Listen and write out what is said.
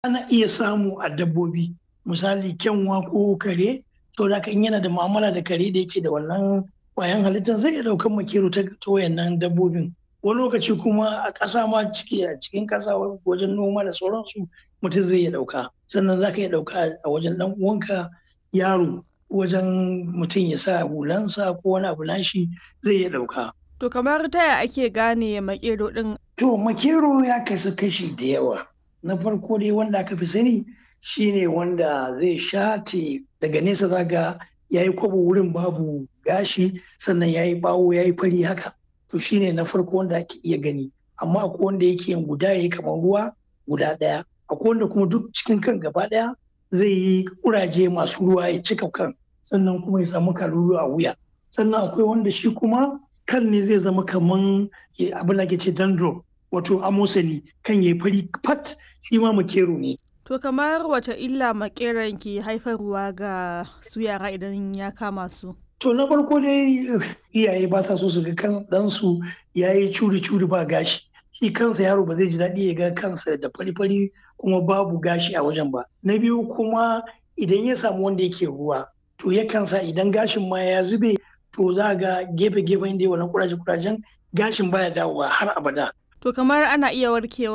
ana iya samu a dabbobi misali kyanwa ko kare saboda haka in yana da mu'amala da kare da yake da wannan kwayan halittar zai iya ɗaukan makero ta wayannan dabbobin wani lokaci kuma a ƙasa ma ciki a cikin ƙasa wajen noma da sauransu mutum zai iya ɗauka sannan za ka iya ɗauka a wajen ɗan uwanka yaro wajen mutum ya sa hulansa ko wani abu nashi zai iya ɗauka. To kamar taya ake gane makero ɗin? To makero ya kasu kashi da yawa. Na farko dai wanda aka fi sani shine wanda zai shate daga nesa zaga ya yi kwabo wurin babu gashi sannan ya yi bawo ya yi fari haka. To shine na farko wanda ake iya gani. Amma akwai wanda yake yin guda ya yi kamar ruwa guda ɗaya. Akwai wanda kuma duk cikin kan gaba ɗaya zai yi kuraje masu ruwa ya cika kan sannan kuma ya samu kalulu a wuya. Sannan akwai wanda shi kuma kan ne zai zama kaman abin da ke ce dandro wato amosani kan ya fari fat shi ma makero ne. To kamar wace illa makeran ke haifarwa ga su yara idan ya kama su? To na farko dai iyaye ba sa so su ga kan ɗansu ya yi curi-curi ba gashi. Shi kansa yaro ba zai ji daɗi ya ga kansa da fari-fari kuma babu gashi a wajen ba. Na biyu kuma idan ya samu wanda yake ruwa to yakan sa idan gashin ma ya zube to za ga gefe-gefen da wannan kuraje-kurajen gashin baya dawowa har abada. To kamar ana iya warkewa